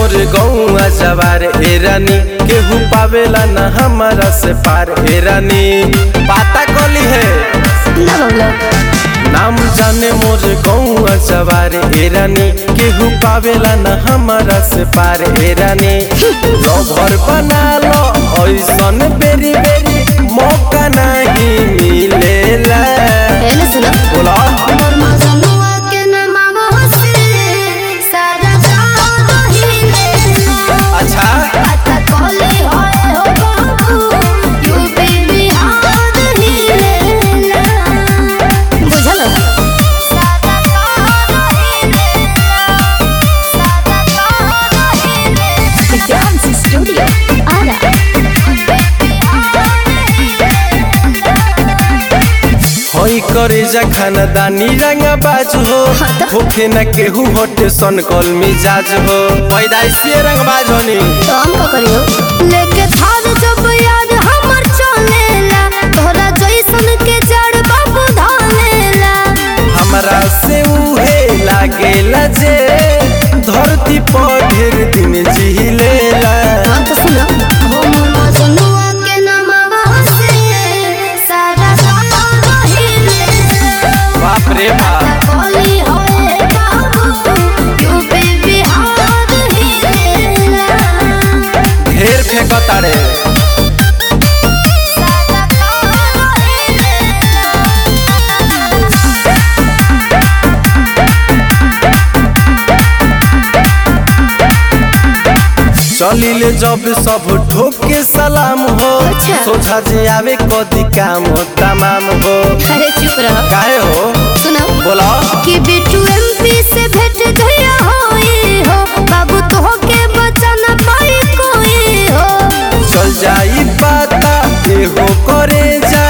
मोर गौआ जवार ए रानी केहू पावेला न हमारा से पार ए रानी पाता कली है ना बबलो नाम जाने मोर गौआ जवार ए रानी केहू पावेला न हमारा से पार ए रानी लवर बना लो ऐसन बेरी बेरी मौका नहीं मिलेला पहले सुनो बोला मोर मजनुआ के नाम से सारा गाँव हिले अच्छा पता कोले होए हो बाबू यूपी बिहार हिलेला बुझल सारा गाँव हिलेला सारा गाँव हिलेला डांस स्टूडियो आरा होई करे जा खानदानी रंगा बाज हो हाँ तो? होखे न केहू होटे सन कल मिजाज हो पैदाइशी रंग बाज होनी तो हम का करियो लेके थार जब याद हमर चलेला तोरा जैसन के जड़ बाबू धालेला हमरा से उहे लागेला जे धरती पर ढेर दिन जिलेला हम तो सुनो हो मोर मजनुआ के नामवा से सारा गाँव हिलेला बाप रे बाप कोली होए बाबू यूपी बिहार हिलेला ढेर फेंकतारे सारा गाँव हिलेला चलिले जब सब ठोक के सलाम हो अच्छा। सोझा जे आवे कदी काम हो तमाम हो अरे चुप रहो काहे हो सुनो बोला कि बिट्टू एमपी से भेंट गया होई हो बाबू तो के बचन पाई कोई हो चल जाई पाता एहो करे जा